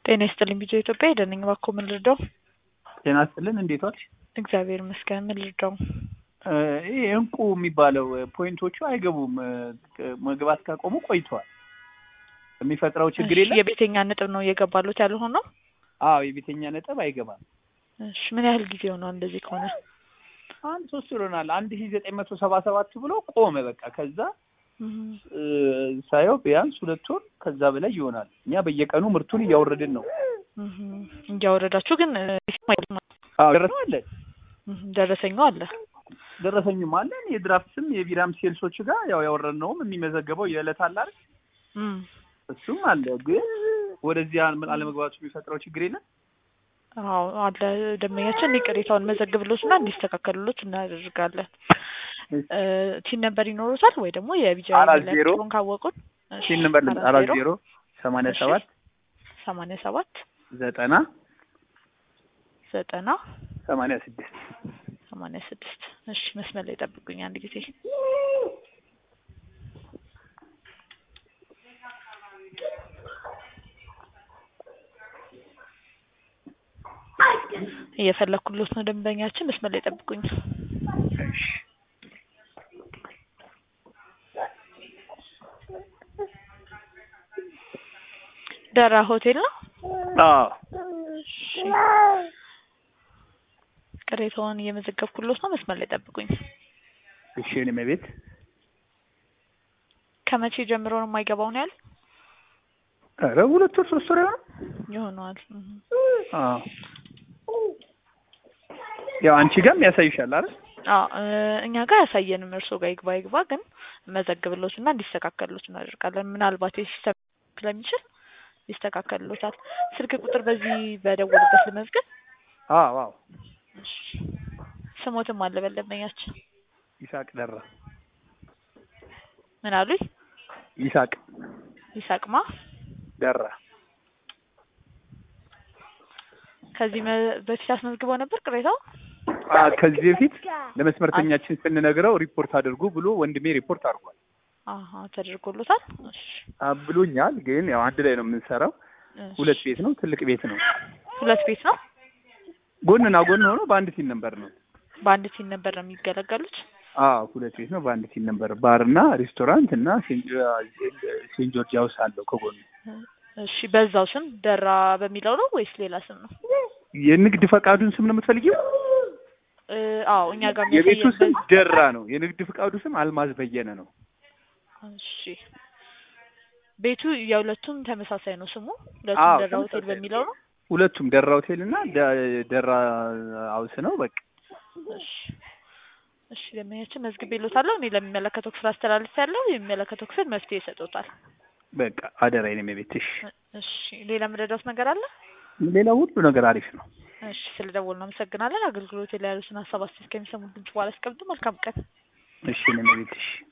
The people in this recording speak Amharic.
ጤና ይስጥልኝ ቢጆ ኢትዮጵያ ሄደንኝ እባክዎ ምን ልርዳው? ጤና ይስጥልን እንዴት ዋልሽ? እግዚአብሔር ይመስገን ምን ልርዳው? ይሄ እንቁ የሚባለው ፖይንቶቹ አይገቡም። መግባት ካቆሙ ቆይተዋል። የሚፈጥረው ችግር እሺ፣ የለም። የቤተኛ ነጥብ ነው እየገባሉት ያልሆነው? አዎ የቤተኛ ነጥብ አይገባም። እሺ፣ ምን ያህል ጊዜ ሆኗል እንደዚህ ከሆነ? አንድ ሶስት ይሆናል። አንድ ሺ ዘጠኝ መቶ ሰባ ሰባት ብሎ ቆመ። በቃ ከዛ እህ፣ እ፣ ሳየው ቢያንስ ሁለት ወር ከዛ በላይ ይሆናል። እኛ በየቀኑ ምርቱን እያወረድን ነው። እህ፣ እያወረዳችሁ ግን እ፣ አዎ ደረሰኝ አለን እህ፣ ደረሰኙ አለ። ደረሰኝም አለን። የድራፍትም የቢራም ሴልሶች ጋር ያው ያወረድነውም የሚመዘገበው የዕለት አለ አይደል? እም፣ እሱም አለ። ግን ወደዚህ አለ- አለመግባቱ የሚፈጥረው ችግር የለም። አዎ አለ። ደንበኛችን ቅሬታውን መዘግብሎትና እንዲስተካከሉሎት እናደርጋለን። እ፣ ቲን ነበር ይኖሩታል ወይ ደግሞ የቢጃ አራት ዜሮ ካወቁን እሺ፣ ሲን ነበር አራት ዜሮ ሰማንያ እሺ። ሰባት ሰማንያ ሰባት ዘጠና ዘጠና ሰማንያ ስድስት ሰማንያ ስድስት እሺ መስመር ላይ ጠብቁኝ አንድ ጊዜ እየፈለኩሎት ነው ደንበኛችን መስመር ላይ ጠብቁኝ ደራ ሆቴል ነው አዎ እሺ ቅሬታውን እየመዘገብኩሎት ነው መስመር ላይ ጠብቁኝ እሺ እኔም ቤት ከመቼ ጀምሮ ነው የማይገባው ነው ያል ኧረ ሁለት ወር ሶስት ወር ይሆናል። ይሆነዋል እህ። አዎ ያው አንቺ ጋርም ያሳይሻል አይደል? አዎ እ፣ እኛ ጋር ያሳየንም እርስዎ ጋር ይግባ ይግባ ግን መዘግብሎት እና እንዲስተካከልሎት እናደርጋለን። ምናልባት የሲስተም ስለሚችል ይስተካከልሎታል። ስልክ ቁጥር በዚህ በደወሉበት ልመዝገብ። አዎ አዎ እሺ። ስሞትም አለ በደንበኛችን ይሳቅ ደራ ምን አሉኝ? ይሳቅ ይሳቅማ ደራ ከዚህ መ- በፊት አስመዝግበው ነበር ቅሬታው? አ ከዚህ በፊት ለመስመርተኛችን ስንነግረው ሪፖርት አድርጉ ብሎ ወንድሜ ሪፖርት አድርጓል አሀ ተደርጎሎታል። እሺ አ ብሎኛል። ግን ያው አንድ ላይ ነው የምንሰራው። እሺ። ሁለት ቤት ነው፣ ትልቅ ቤት ነው። ሁለት ቤት ነው። ጎንና ጎን ሆኖ በአንድ ሲን ነበር ነው። በአንድ ሲን ነበር ነው የሚገለገሉት። አዎ ሁለት ቤት ነው፣ በአንድ ሲን ነበር። ባርና ሬስቶራንት እና ሴንት ጆርጅ ሃውስ አለው ከጎኑ። እሺ በዛው ስም ደራ በሚለው ነው ወይስ ሌላ ስም ነው? የንግድ ፈቃዱን ስም ነው የምትፈልጊው? እ፣ አዎ እኛ ጋር የቤቱ የሚያሳየን ስም በዚህ- ደራ ነው። የንግድ ፈቃዱ ስም አልማዝ በየነ ነው። እሺ ቤቱ የሁለቱም ተመሳሳይ ነው ስሙ። ሁለቱም አዎ፣ ደራ ሆቴል ተመሳሳይ ነው። በሚለው ነው። ሁለቱም ደራ ሆቴል እና ደ- ደራ ሃውስ ነው። በቃ እሺ እሺ ደንበኛችን መዝግቤልዎታለሁ። እኔ ለሚመለከተው ክፍል አስተላልፌያለሁ። የሚመለከተው ክፍል መፍትሄ ይሰጡታል። በቃ አደራዬን የቤትሽ። እሺ ሌላ የምረዳዎት ነገር አለ? ሌላ ሁሉ ነገር አሪፍ ነው። እሺ ስለ ደወሉ አመሰግናለን። አገልግሎት ላይ ያሉትን ሀሳብ አስተያየት ከሚሰሙ ድምጽ በኋላ አስቀምጡ። መልካም ቀን። እሺ እኔም የቤትሽ